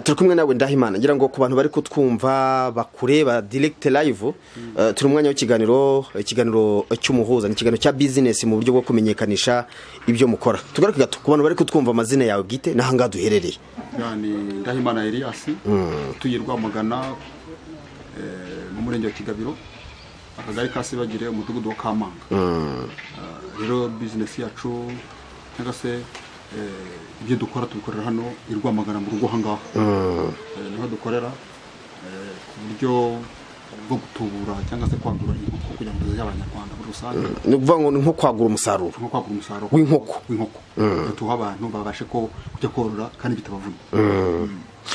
turi kumwe nawe ndahimana ngira ngo ku bantu bari kutwumva bakureba direkite live turi umwanya w'ikiganiro ikiganiro cy'umuhuza ni ikiganiro cya bizinesi mu buryo bwo kumenyekanisha ibyo mukora tugaruke gato ku bantu bari kutwumva amazina yawe bwite n'aha ngaha duherereye ni ndahimana Elias utuye rwamagana mu murenge wa kigabiro akagari ka sibagire umudugudu wa kamanga rero bizinesi yacu cyangwa se ibyo dukora tubikorera hano i rwamagana mu rugo aha ngaha niho dukorera ku buryo bwo gutubura cyangwa se kwagura inkoko kugira ngo tuzajye abanyarwanda muri rusange ni ukuvuga ngo ni nko kwagura umusaruro nko kwagura umusaruro W'inkoko. w'inkoko tuha abantu babashe ko kujya korora kandi bitabavuna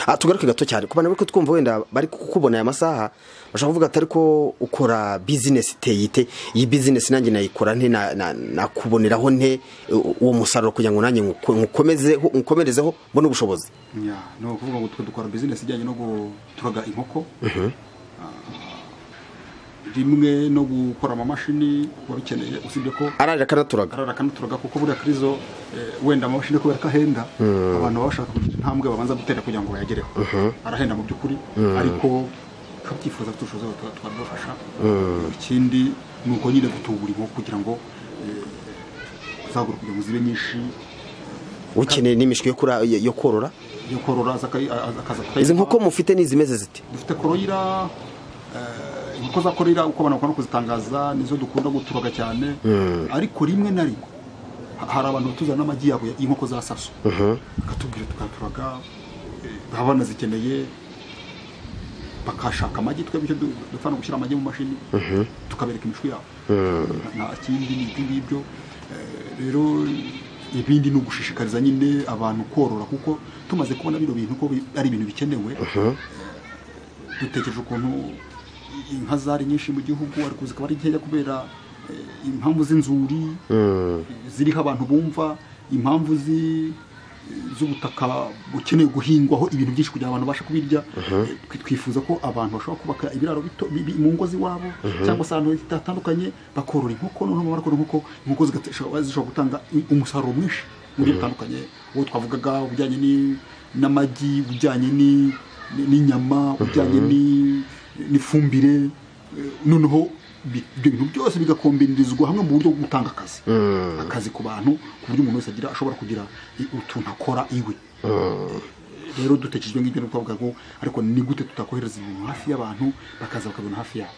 Ah, tugaruke gato cyane ku bantu bari kutwumva wenda bari kukubona aya masaha bashobora kuvuga atari ko ukora bizinesi iteye ite iyi bizinesi nanjye nayikora nte na- na- nakuboneraho nte u- uwo musaruro kugira ngo nanjye nku- nkukomezeho- nkukomerezeho mbone ubushobozi Ya, ni ukuvuga ngo twe dukora bizinesi ijyanye no guturaga inkoko Ah, rimwe no gukora amamashini wabikeneye usibye ko ararira akanaturaga arara akanuturaga kuko buriya kirizo eh, wenda amamashini kubera ko ahenda abantu baba bashaka kugira intambwe babanza gutera kugira ngo bayagereho arahenda mu by'ukuri ariko tukabyifuza tushoza tukabibafasha ikindi ni uko nyine gutubura inkoko kugira ngo eh, zagura kugira ngo zibe nyinshi ukeneye n'imishwi yo kura- yo yo korora yo korora aza akayi- a- akaza izi akayirya. nkoko mufite ni izimeze zite dufite koroyira inkoko za koroyira uko abantu bakunda kuzitangaza nizo dukunda guturaga cyane ariko rimwe na rimwe ha- hari abantu tuzana n'amagi yabo ya- y'inkoko za saso bakatubwira tukaturaga eh, baba banazikeneye bakashaka amagi twebwe icyo du- dupfa no gushyira amagi mu mashini tukabereka imishwi yabo Na- na ikindi ni ibyo ngibyo Eh, rero ibindi ni ugushishikariza nyine abantu korora kuko tumaze kubona bino bintu ko bi- ari ibintu bikenewe dutekereje ukuntu inka zari nyinshi mu gihugu ariko zikaba ari nkeya kubera eh, impamvu z'inzuri ziriho abantu bumva impamvu zi- z'ubutaka bukeneye guhingwaho ibintu byinshi kugira ngo abantu babashe kubirya Eh, twi- twifuza ko abantu bashobora kubaka ibiraro bito bi- bi- mu ngo z'iwabo cyangwa se ahantu hatandukanye bakorora inkoko noneho bamara korora inkoko inkoko zigate- zishobora zishobora gutanga i- umusaruro mwinshi mu buryo butandukanye uwo twavugaga ubujyanye ni- n'amagi ubujyanye ni- ni- n'inyama ubujyanye ni- n'ifumbire Eh, noneho bi- ibyo bintu byose bigakombinirizwa hamwe mu buryo bwo gutanga akazi akazi ku bantu ku buryo umuntu wese agira ashobora kugira i- utuntu akora iwe rero dutekerejwe nk'ibyo ni ukuvuga ngo ariko ni gute tutakohereza ibintu hafi y'abantu bakaza bakabibona hafi yabo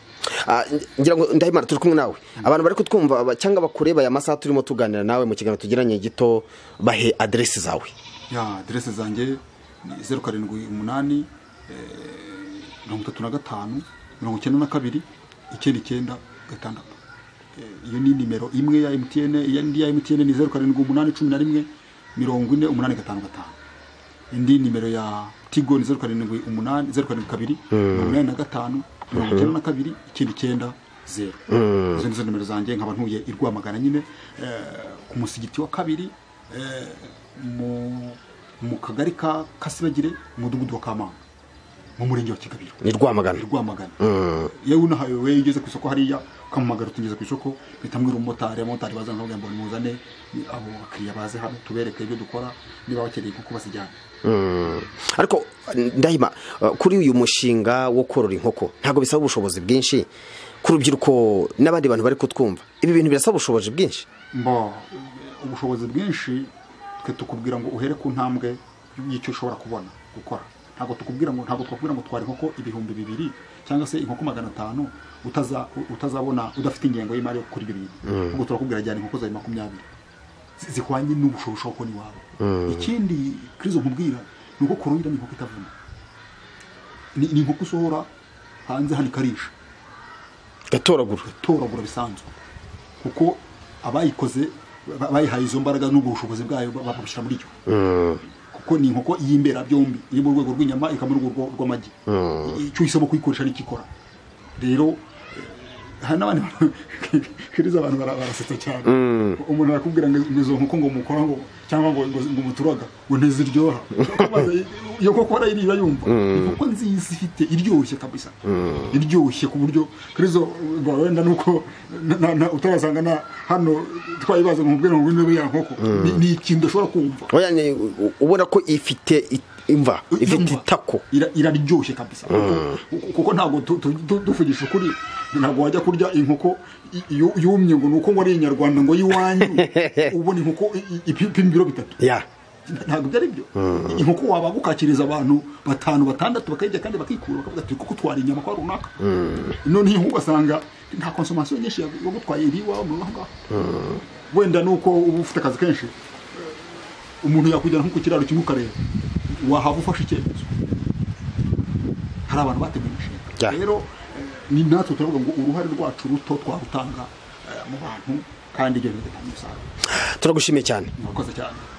Ah, ngira ngo ndahimana turi kumwe nawe abantu bari kutwumva aba- cyangwa bakureba aya masaha turimo tuganira nawe mu kiganiro tugiranye gito bahe aderesi zawe ya aderese zanjye ni zeru karindwi umunani eh, mirongo itatu na gatanu mirongo icyenda na kabiri icyenda icyenda gatandatu Eh, iyo ni nimero imwe ya emutiyene indi ya emutiyene ni zeru karindwi umunani cumi na rimwe mirongo ine umunani gatanu gatanu indi nimero ya tigo ni zeru karindwi umunani zeru karindwi kabiri mirongo inani na gatanu mirongo icyenda na kabiri icyenda icyenda zeru izo ni zo nimero zanjye nkaba ntuye i rwamagana nyine eh, ku musigiti wa kabiri eh, mu- mu kagari ka kasibagire umudugudu wa kamanga mu murenge wa kigabiro ni rwamagana i rwamagana yewe unahawe we iyo ugeze ku isoko hariya ukamuhamagara utigeze ku isoko mpita mbwira umumotari abamotari bazana bakabwira ngo muzane ni abo bakiriya baze hano tubereke ibyo dukora niba bakeneye kuko bazijyana ariko ndahima uh, kuri uyu mushinga wo korora inkoko ntabwo bisaba ubushobozi bwinshi ku rubyiruko n'abandi bantu bari kutwumva ibi bintu birasaba ubushobozi bwinshi mbo ubushobozi bwinshi twe tukubwira ngo uhere ku ntambwe y'icyo ushobora kubona gukora ntabwo tukubwira ngo ntabwo twakubwira ngo twara inkoko ibihumbi bibiri cyangwa se inkoko magana atanu utaza- utazabona udafite ingengo y'imari yo gukora ibyo bintu ubwo turakubwira jyana inkoko zawe makumyabiri zi- zihwanye n'ubushobozi ushobora kubona iwawe ikindi krizo nkubwira ni uko kuruhira ni inkoko itavuna ni ni inkoko usohora hanze hano ikarisha gatoragura gutoragura bisanzwe kuko abayikoze ba- bayihaye izo mbaraga n'ubwo bushobozi bwayo ba- babushyira muri yo kuko ni inkoko y'imbera byombi iri mu rwego rw'inyama ikaba mu rwego rw'amagi icyo uhisemo kuyikoresha nicyo ikora rero eh, hari n'abandi bantu- kiriza abantu bara- barasetsa cyane umuntu arakubwira ngo ngo izo nkoko ngo mukora ngo cyangwa ngo ngo ngo muturaga ngo ntiziryoha iyo koko barayiriya yumva inkoko nziza ifite iryoshye kabisa iryoshye ku buryo kirizo ngo wenda nuko na- na- utarasanga na hano twayibaza ngo mubwire ngo ngwino ya nkoko ni- ni ikintu udashobora kumva Oya, ni- u- ubona ko ifite i- imva ifite Imva. itako Ira- iraryoshye kabisa Kuko- kuko ntabwo tu- tu- tu- tuvugisha ukuri ntabwo wajya kurya inkoko i- iyo- yumye ngo ni uko ngo ari inyarwanda ngo y'iwanyu ubona inkoko i- i- ipima ibiro bitatu ya ntabwo ibyo ari byo inkoko waba gukakiriza abantu batanu batandatu bakayirya kandi bakikura bakavuga ati kuko twari inyama kwa runaka noneho ugasanga nta konsomasiyo nyinshi yo gutwaye iri iwawe mu ngaho wenda ni uko uba ufite akazi kenshi umuntu yakujyana nko ku kiraro kimwe ukareba wahaba ufashe icyemezo hari abantu bateguye Ya. imishinga rero eh, ni natwe turavuga ngo uruhare rwacu ruto twarutanga eh, mu bantu kandi ibyo bigatanga umusaruro turagushimiye cyane murakoze cyane